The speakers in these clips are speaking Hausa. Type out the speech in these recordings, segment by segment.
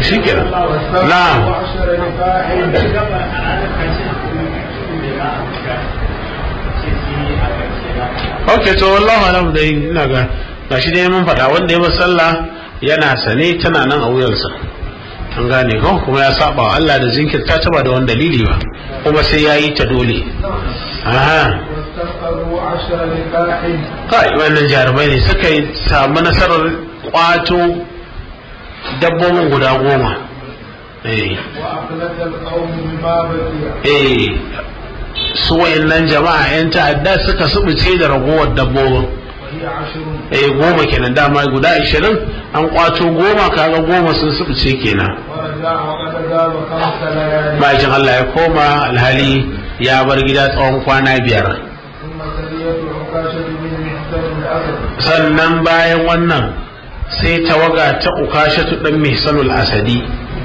shi kenan na'am ok to wallahu alam dai ina ga gashi dai mun faɗa wanda ya ba sallah yana sane tana nan a wuyansa an gane ko kuma ya saba wa Allah da jinkirta ta ba da wani dalili ba kuma sai ya yi ta dole aha kai wannan jarumai ne suka yi samu nasarar kwato dabbobin guda goma eh eh su wayannan jama'a yan ta'adda suka subuce da ragowar dabbobin eh goma kenan dama guda ashirin an kwato goma kaga goma sun subuce kenan bayan Allah ya koma alhali ya bar gida tsawon kwana biyar sannan bayan wannan sai tawaga ta ukashatu dan mihsanul asadi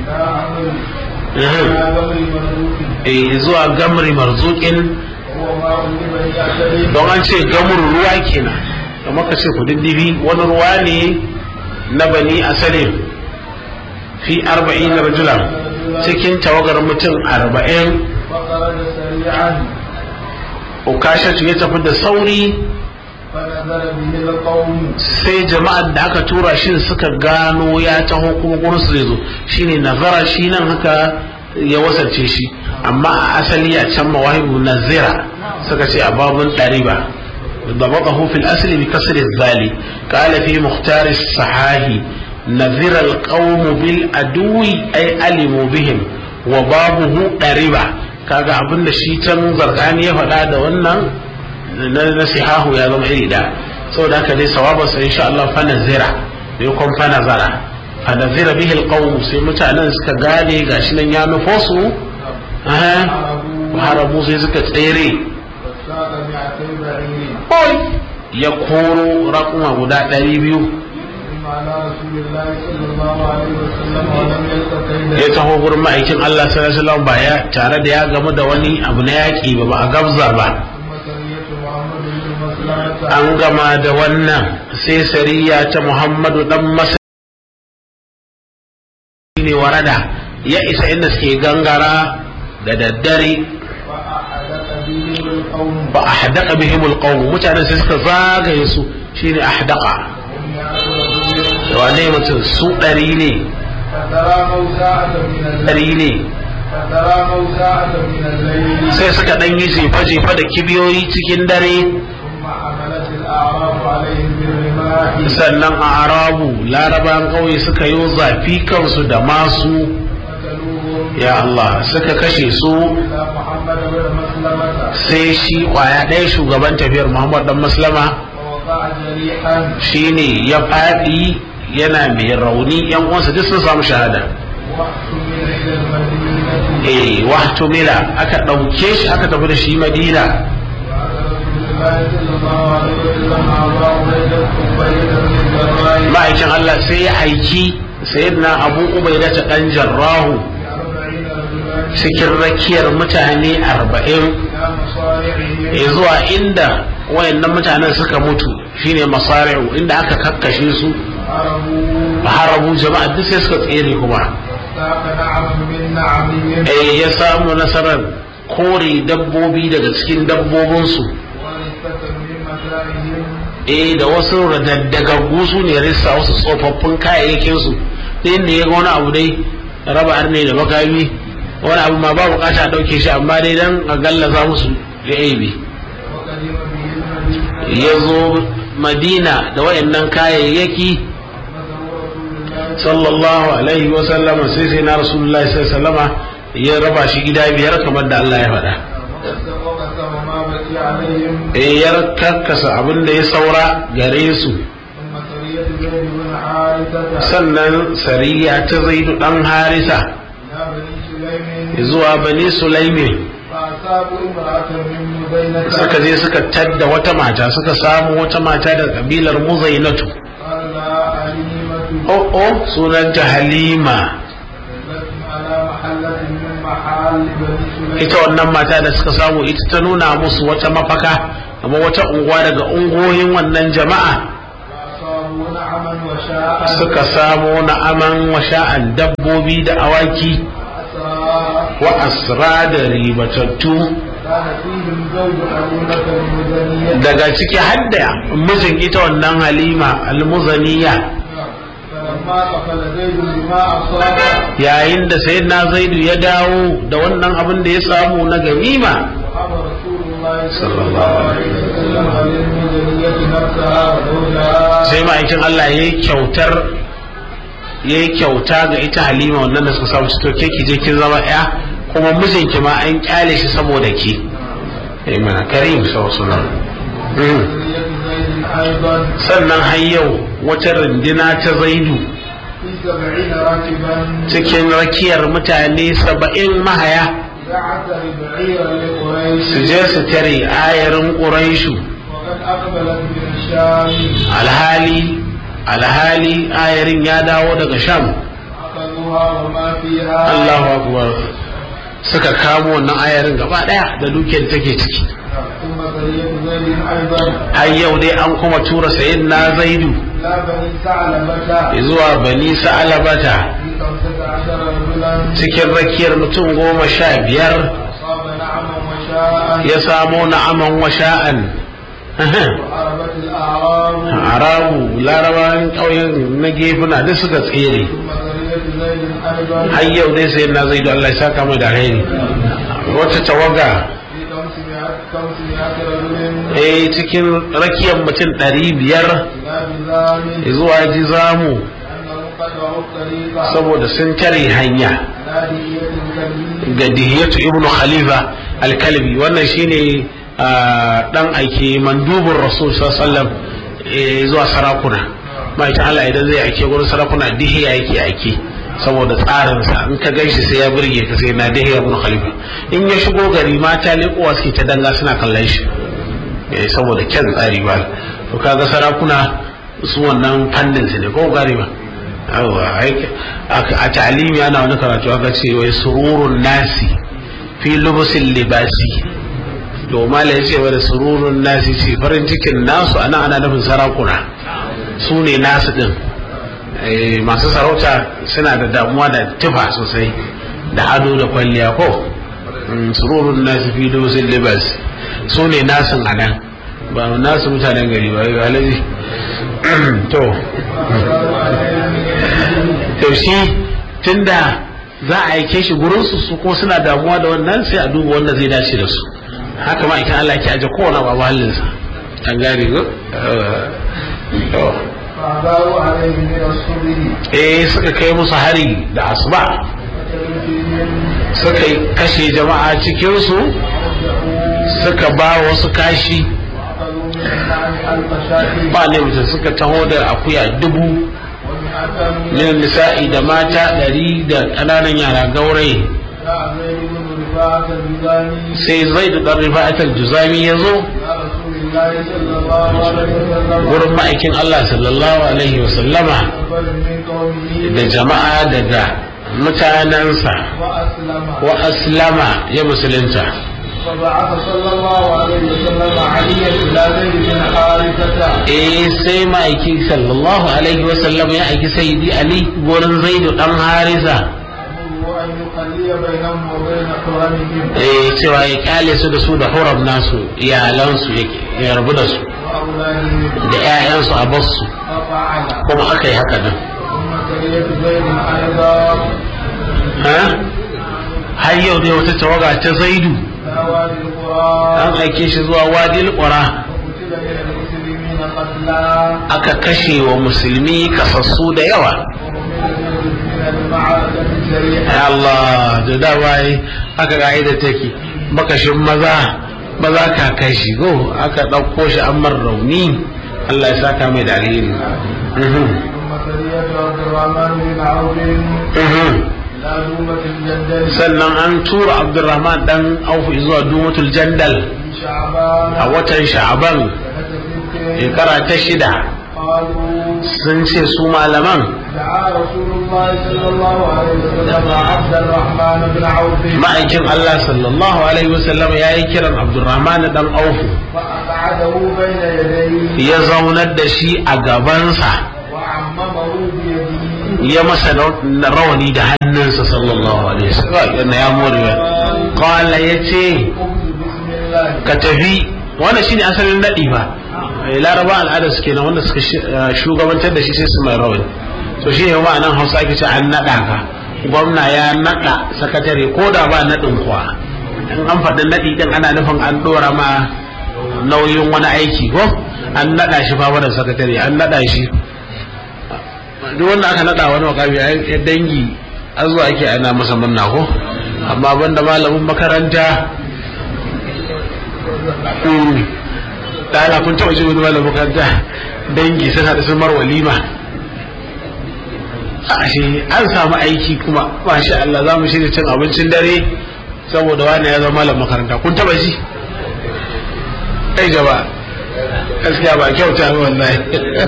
eh zuwa gamri marzukin don an ce gamur ruwa kenan da maka ce kududdufi wani ruwa ne na bani asalin fi arba'in rajulan cikin tawagar mutum arba'in ukashatu ya tafi da sauri sai jama'ar da aka tura shi suka gano ya taho kuma gurin su zai zo shine nazara shi nan haka ya wasance shi amma a asali a can mawahibu nazira suka ce a babun ɗariba ضبطه في الأصل بكسر الذال قال في مختار الصحاح نذر القوم بالأدو أي علموا بهم وبابه ɗariba kaga abin da shi can zargani ya faɗa da wannan na nasihahu ya zama iri da saboda haka dai sawaba sai insha Allah fa nazira bai kon fa nazara fa nazira bihi alqawm sai mutanen suka gane gashi nan ya nufo su eh harabu sai suka tsere oi ya koro raƙuma guda ɗari biyu ya taho gurin ma'aikin Allah sallallahu alaihi wasallam ba ya tare da ya gamu da wani abu na yaƙi ba ba a gabza ba an gama da wannan sai sariya ta muhammadu dan masa ne warada ya isa inda suke gangara da daddare ba a haddaka bihimul qawm mutanen sai suka zagaye su shine ahdaka wane mutum su ɗari ne ɗari ne sai suka ɗan yi jefa-jefa da kibiyoyi cikin dare sannan a arabu laraban ƙauye suka yi zafi kansu da masu ya Allah suka kashe su sai shi kwaya ɗaya shugaban tafiyar Muhammad dan Maslama shi ne ya faɗi yana mai rauni yan uwansa duk sun samu shahada eh wahtumila aka ɗauke shi aka tafi da shi Madina ma'aikin Allah sai ya aiki sayyidina Abu Ubaida ta dan Jarrahu cikin rakiyar mutane arba'in ya zuwa inda wayannan mutanen suka mutu shine masari'u inda aka kakkashe su harabu jama'a duk sai suka tsere kuma eh ya samu nasarar kore dabbobi daga cikin dabbobinsu eh da wasu radaddagaggu su ne rissa wasu tsofaffin kayayyakinsu da inda ya ga wani abu dai raba arne da makami wani abu ma ba bukata a ɗauke shi amma dai dan a gallaza musu da aibi ya zo madina da wayannan kayayyaki sallallahu alaihi wa sallama sai sai na rasulullahi sallallahu sallama ya raba shi gida biyar kamar da Allah ya faɗa eh ya karkasa abin da ya saura gare su sannan sariya ta zaidu dan harisa zuwa bani sulaimi suka je suka tadda wata mata suka samu wata mata da kabilar muzainatu oh oh sunanta halima ita wannan mata da suka samu ita ta nuna musu wata mafaka amma wata unguwa daga ungoyin wannan jama'a وشاء suka samo na aman washa'an dabbobi da awaki عسى wa asra da ribatattu كان فيهم زوج حليمة المزنية daga ciki hadda mijin ita wannan halima almuzaniya فلما قفل زيد بما أصاب yayin da sayyidina zaidu ya dawo da wannan abin da ya samu na ganima وأمر رسول الله صلى الله عليه وسلم للمزنية نفسها وزوجها sai ma'aikin Allah ya yi kyautar ya yi kyauta ga ita halima wannan da suka samu to ke ki je kin zama ya kuma mijinki ma an kyale shi saboda ki eh mana karim sallallahu مزنية زيد أيضا sannan har yau wata rundina ta zaidu في سبعين راكبا cikin rakiyar mutane saba'in mahaya يعتر بعيرا لقريش su je su tare ayarin ƙuraishu وقد أقبلت من الشام alhali alhali ayarin ya dawo daga sham أخذوها وما فيها Allahu akbar suka kamo wannan ayarin gaba daya da dukiyar take ciki ثم سرية زيد أيضا har yau dai an kuma tura sayin na zaidu لا بني ثعلبة zuwa bani sa'alabata في خمسة عشر رجلا cikin rakiyar mutum goma sha biyar أصاب نعما وشاء ya samo na'aman washa'an وعربت الأعراب arabu larabawan ƙauyen na gefuna duk suka tsere ثم سرية زيد أيضا har yau dai sayin na zaidu Allah ya saka mai da alheri wata tawaga في خمسمائة خمسمائة رجل eh cikin rakiyar mutum ɗari biyar إلى بزام zuwa jizamu أنهم قطعوا الطريق saboda sun tare hanya نادية الكبير ga dihiyatu ibnu khalifa alkalbi wannan shine ah, dan aike mandubin rasul sallallahu alaihi zuwa sarakuna ma'aikin Allah idan zai aike gurin sarakuna dihiya yake aike saboda tsarinsa in ka ganshi sai ya burge ka sai na dihiya ibnu khalifa in ya shigo gari mata leƙowa suke ta danga suna kallon shi eh, saboda kyan tsari ba to kaga sarakuna su wannan fannin su ne ko gari ba yawa ai- a a ta'alimi ana wani karatu aka ce wai sururun nasi fi lubusin libasi to mala ya ce wani sururun nasi ce farin cikin nasu ana ana nufin sarakuna su ne nasu din Eh, masu sarauta suna da damuwa da tufa sosai da ado da kwalliya ko Mm, sururun nasi fi lubusin libasi su ne nasin a nan ba nasu mutanen gari ba ya alaji to to shi tunda za a aike shi gurin su su kuma suna damuwa da wannan sai a duba wanda zai dace da su haka ma ikan Allah ke aje kowane babu halinsa an gane ko to فأعداء عليه من الصبي eh suka kai musu hari da asuba فكانوا فيهم suka kashe jama'a cikin su suka ba wasu kashi وأخذوا من النعم ألف شاة ba ne mutum suka taho da akuya dubu ومئة من min nisa'i da mata ɗari da ƙananan yara gauraye جاء زيد بن رفاعة الجزامي sai zai da ɗan rifa'atar juzami ya zo إلى رسول الله صلى الله عليه وسلم wurin ma'aikin Allah sallallahu alaihi wasallama أقبل من قومه da jama'a daga mutanensa وأسلم wa aslama ya musulunta فبعث صلى الله عليه وسلم عليا إلى زيد بن حارثة eh sai ma'aiki sallallahu alaihi wasallama ya aiki sayyidi ali wurin zaidu dan harisa أمره أن يخلي بينهم وبين حرمهم eh cewa ya kyale su da su da huram nasu iyalansu ya- ya rabu da su وأولادهم da 'ya'yansu a basu ففعل kuma aka yi haka nan ثم سرية زيد أيضا ha har yau dai wata tawaga ta zaidu إلى وادي القرى an aike shi zuwa wadil qura وقتل من المسلمين قتلا aka kashe wa musulmi kasassu da yawa من المعركة السريعة ya Allah da dama yi aka ka'ida take makashin maza maza ka kashi go aka ɗauko shi an mar rauni Allah ya saka mai da alheri Mhm, ثم سرية عبد الرحمن بن عوف mhm. إلى دومة الجندل sannan an tura Abdurrahman dan Auf zuwa Dumatul Jandal في شعبان a watan Sha'aban سنة ست shekara ta shida قالوا sun ce su malaman دعا رسول الله صلى الله عليه وسلم عبد الرحمن بن عوف ma'aikin Allah sallallahu alaihi wasallam ya yi kiran Abdurrahman dan Auf فأقعده بين يديه ya zaunar da shi a gabansa وعممه ya masa rawani da hannunsa sallallahu alaihi wasallam yana ya more qala yace ka tafi wannan shine asalin nadi ba laraba al'ada suke nan wanda suka shugabantar da shi sai su mai rawani to shi ne ma'anan hausa ake ce an naɗa ka gwamna ya naɗa sakatare ko da ba naɗin kuwa in an faɗi naɗi ɗin ana nufin an ɗora ma nauyin wani aiki ko an naɗa shi fa da sakatare an naɗa shi duk wanda aka naɗa wani wakami a dangi an zuwa ake ana masa murna ko amma banda malamin makaranta ɗana kun taɓa ji wani malamin makaranta dangi sun haɗu sun mar walima ashe an samu aiki kuma masha Allah za mu shirya cin abincin dare saboda wani ya zama malam makaranta kun taba ji kai gaba gaskiya ba kyauta ba wallahi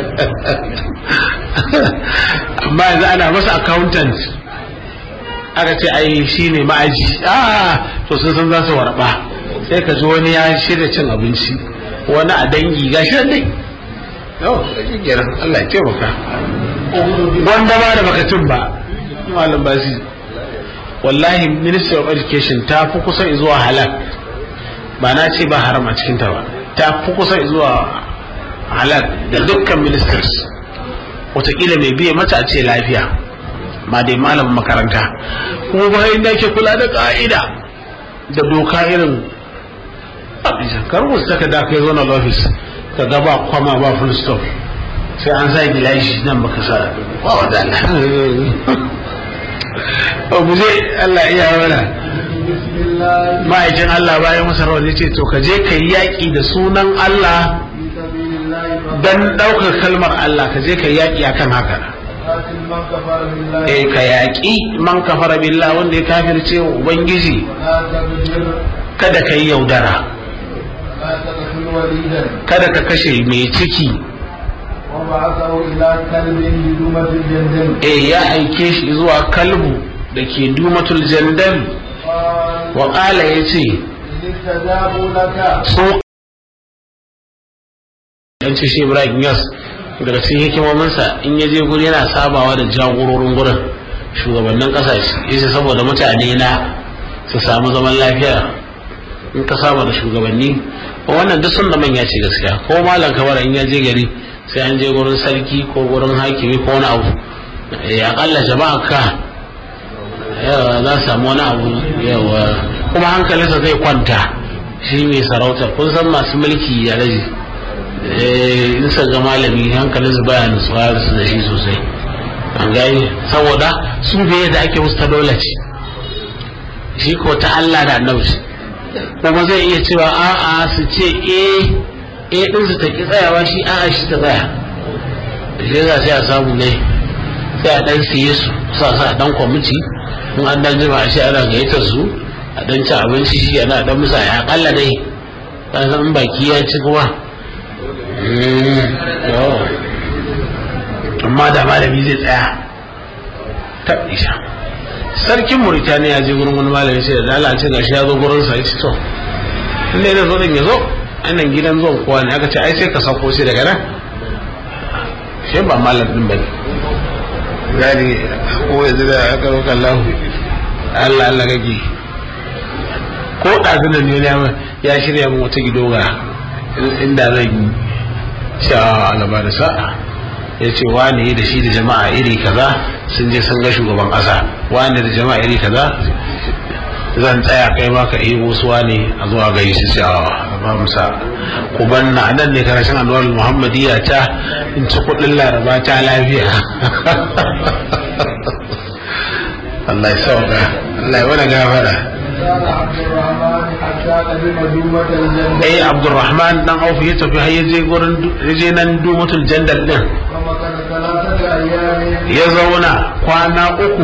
amma yanzu ana masa accountant aka ce ai shine ma'aji ah to sun san za su warba sai ka ji wani ya shirya cin abinci wani a dangi ga shi dai yau da Allah ya taimaka wanda ba da bakatun ba malam basi wallahi ministry of education ta fi kusa zuwa halal ba na ce ba haram a cikinta ba ta fi kusa zuwa halal da dukkan ministers wataƙila mai biya mata a ce lafiya ma dai malamin makaranta kuma ba inda ke kula da ƙa'ida da doka irin kar wasu taka da kai zo na office ka ga ba kwama ba full stop sai an sa gilashi nan baka sa ba wa da Allah mu je Allah iya mana ma'aikin Allah bayan masa rawar ya ce to ka je ka yi yaƙi da sunan Allah don ɗaukar kalmar Allah ka je ka yi yaƙi akan haka eh ka yaƙi man kafara billah wanda ya kafirce wa ubangiji kada ka yi yaudara kada ka kashe mai ciki eh ya aike shi zuwa kalbu da ke dumatul jandal wa ƙala ya ce so yan ce shi ibrahim yas daga cikin hikimominsa in ya je guri yana sabawa da jagororin gurin shugabannin ƙasashe yace saboda mutane na su samu zaman lafiya in ka saba da shugabanni wannan duk sun da manya ce gaskiya ko malam kabara in ya je gari sai an je gurin sarki ko gurin hakimi ko wani abu ya akalla jama'a ka yawa za su samu wani abu yawa kuma hankalinsa zai kwanta shi mai sarauta kun san masu mulki ya raji in sa ga malami hankalinsa baya nutsuwa su da shi sosai an gani saboda su bai da ake musu ta dole ce shi ko ta Allah da annabi kuma zai iya cewa a'a su ce eh eh din su ta ki tsayawa shi a'a shi ta tsaya shi za sai a samu ne sai a dan siye su sa sa dan kwamiti in an dan jima shi ana gayyatar su a dan ci abinci shi ana dan musa ya kalla dai ka san baki ya ci kuma amma da malami zai tsaya ta isha sarkin Mauritania je gurin wani malami sai da Allah ce gashi ya zo gurin sa yace to in ne zo din ya zo anan gidan zuwan kowa ne aka ce ai sai ka sauko sai daga nan shi ba malam din bane gani ko yanzu da aka roƙa Allah Allah Allah kake ko ɗazunan ne ya shirya min wata gidoga inda zan yi sha alaba da sa'a ya ce wani da shi da jama'a iri kaza sun je sun ga shugaban ƙasa wani da jama'a iri kaza zan tsaya kai ma ka yi wasu wani a zuwa gari su ce a ba musa ku banna nan ne karshen anwar muhammadiyya ta in ci kuɗin laraba ta lafiya Allah ya sauka Allah ya wani gafara eh abdurrahman dan auf ya tafi har yaje gurin yaje nan dumatul jandal din ya zauna kwana uku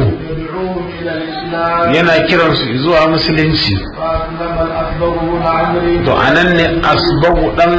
yana kiransu zuwa musulunci to anan ne asbagu dan